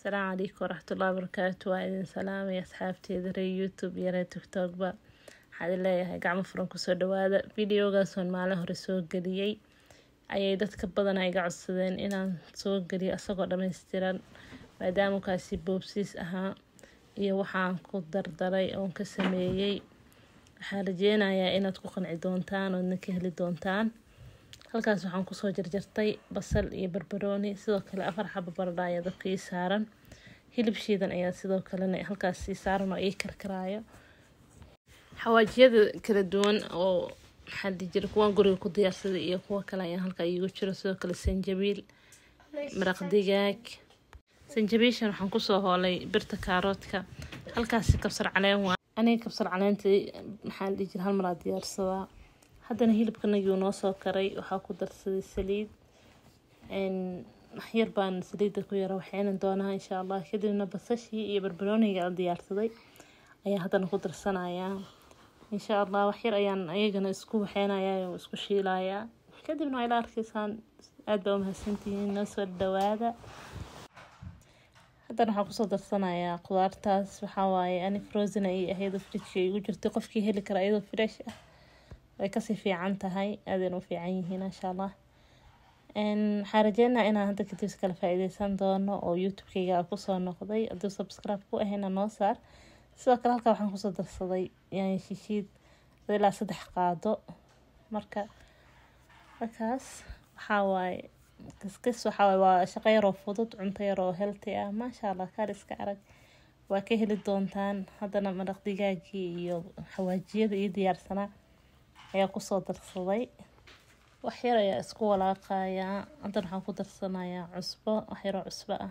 asalaamu calaykum waraxmatullahi wabarakaatu waa idin salaamaya asxaabteeda reer youtube iyo reer tiktokba waxaa idin leeyahay gacmo furan kusoo dhawaada videogaasoon maalin hore soo geliyey ayay dadka badan iga codsadeen inaan soo geliyo isagoo dhammaystiran maadaama kaasi boobsiis ahaa iyo waxaan ku dardaray oon ka sameeyey waxaan rajeynayaa inaad ku qanci doontaan oodna ka heli doontaan halkaas waxaan kusoo jarjartay basal iyo barbarooni sidoo kale afar xaba baradha ayaa dabka ii saaran hilib shiidan ayaa sidoo kalena halkaas ii saaran oo ii karkaraayo xawaajiyada kala duwan oo maxaa dhihi jira kuwaan guriga ku diyaarsaday iyo kuwo kale ayaa halkaa iigu jiro sidoo kale sanjabiil maraq digaag sanjabiishan waxaan kusoo hoolay birta kaaroodka halkaasi kabsar caleen waa aniga kabsar caleentii maxaa dhihi jira hal maraa diyaarsadaa haddana hilibkanagii noo soo karay waxaa ku darsaday saliid waxyar baan saliidda ku yara waxaynan doonaa insha allah kadibna basashii iyo barbarooniga aan diyaarsaday ayaa haddana ku darsanayaa insha allah waxyar ayaan ayagana isku waxeynayaa oo isku shiilayaa kadibna waa ila arkaysaan aada baa umahadsantihiin noo soo dhawaada haddana waxaan kusoo darsanayaa qudaartaas waxaa waaye ani frozen ay ahayd fridge igu jirtay qofkii heli kara iyadoo fresh ah way kasii fiican tahay aadayna u fiican yihiin insha allah waxaa rajeynaa inaan hadda kadib iskala faa-iideysan doono oo youtube-kayga kusoo noqday hadduu subscribe ku ahayna noo saar sidoo kale halkaa waxaan kusoo darsaday yani shishiid ilaa saddex qaado marka markaas waxaa waaye kiskis waxaa waaye waa shaqo yaroo fudud cunto yaroo healthy ah maasha allah kaariska arag waa ka heli doontaan haddana maraq digaagii iyo xawaajiyada iyo diyaarsanaa ayaa kusoo darsaday waxyar ayaa isku walaaqayaa haddana waxaan ku darsanayaa cusbo waxyaroo cusbo ah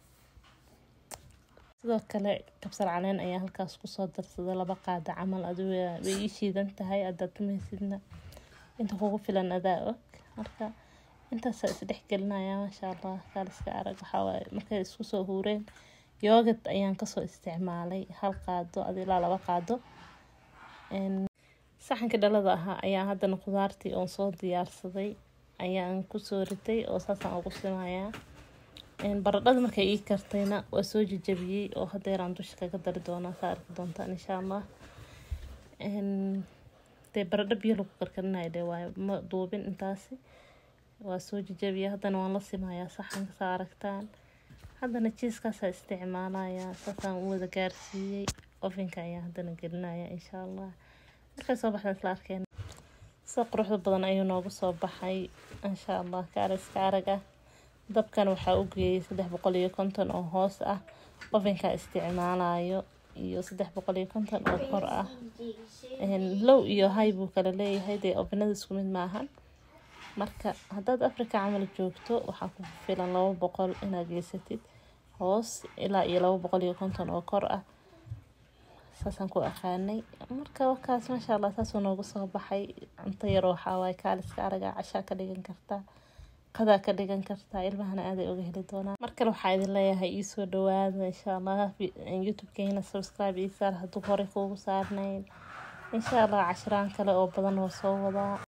sidoo kale kabsar caleen ayaa halkaas kusoo darsaday laba qaada camal adu way ii shiidan tahay adaad tumaysidna inta kugu filan adaa og marka intaasaa isdhex gelinaya maasha allah kaaliska arag waxawaaye markay isku soo huureen yoogad ayaan kasoo isticmaalay hal qaado ad ilaa laba qaado saxanka dhalada ahaa ayaa haddana qudaartii oon soo diyaarsaday ayaan kusoo ritay oo saasaan ugu simayaa baradhada markay ii kartayna waa soo jajabiyey oo hadeeraan dusha kaga dari doonaa saa arki doontaan insha allah dee baradho biyo lagu karkarinayo dhe waayo ma duubin intaasi waa soo jajabiya haddana waan la simayaa saxanka saa aragtaan haddana jiiskaasaa isticmaalaya saasaan u wada gaarsiiyey ofinka ayaa haddana gelinaya insha allah markay soo baxda isla arkeen sida quruxda badan ayuu noogu soo baxay insha allah kaariska arag ah dabkan waxaa u geeyay saddex boqol iyo konton oo hoos ah ofinka isticmaalayo iyo saddex boqol iyo konton oo kor ah low iyo hay buu kala leeyahay dee ofinada isku mid maahan marka haddaad africa camal joogto waxaa ku filan laba boqol inaad geysatid hoos ilaa iyo laba boqol iyo konton oo kor ah saasaan ku aqaanay marka wakaas maasha allah saasuu noogu soo baxay cunto yar waxaa waaye kaaliska araga cashaa ka dhigan kartaa qadaa ka dhigan kartaa ilmahana aaday uga heli doonaan mar kale waxaa idin leeyahay iisoo dhawaada insha allah youtube-keena subscribe ii saar hadduu horey kuugu saarnayn insha allah cashiraan kale oo badan oo soo wadaa